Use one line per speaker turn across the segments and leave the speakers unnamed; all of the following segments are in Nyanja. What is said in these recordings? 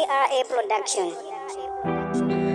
GRA Production.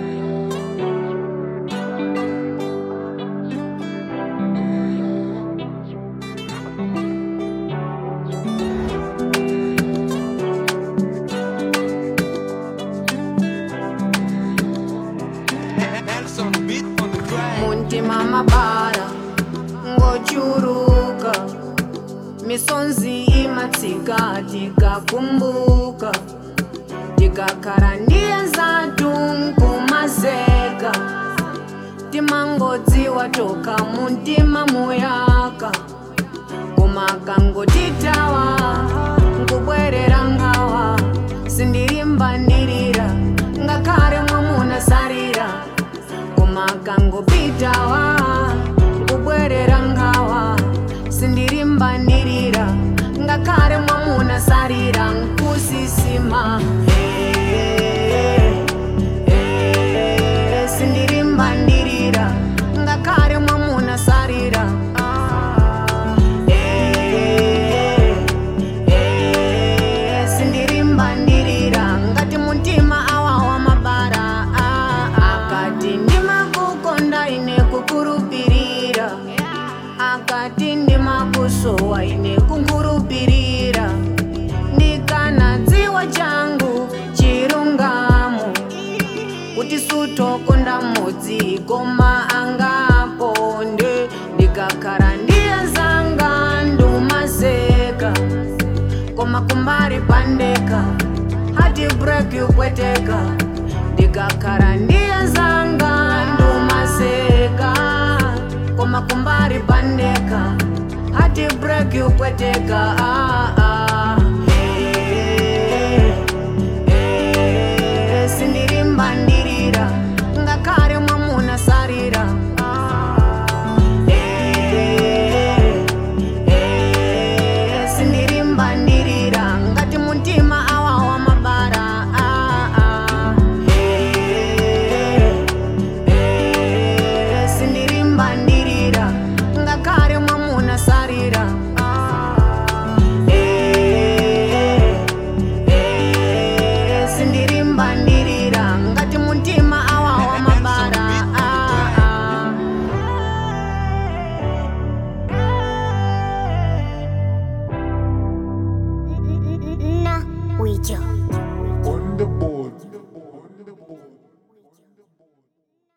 Nelson beat on the track.
muntima mabara ngochuruka misonzi imatsika tikakumbuka tikakhala ndiye zatu nkumazeka timangodziwa toka muntima muyaka kumakangotitawa nkubwerera nkhawa sindilimbandirira ngakhale mwamuna salira kumakangopitawa nkubwerera nkhawa sindilimbandirira ngakhale mwamuna salira nkusisima Eh, eh, sindilimbandirira ngakhale mwamuna salira Eh, eh, sindilimbandirira ngati muntima awawa mabara ah, akati ndimakukonda ine kukurupirira akati ndimakusowa ine kunkurupirira ndikanadziwa changu chilungamo kuti sutokonda mudzi koma angakonde ndikakhala ndiye zanga ndumazeka koma kumbali pandeka hati break yupweteka ndikakhala ndiye zanga ndumazeka koma kumbali pandeka hati break yupweteka ah, ah.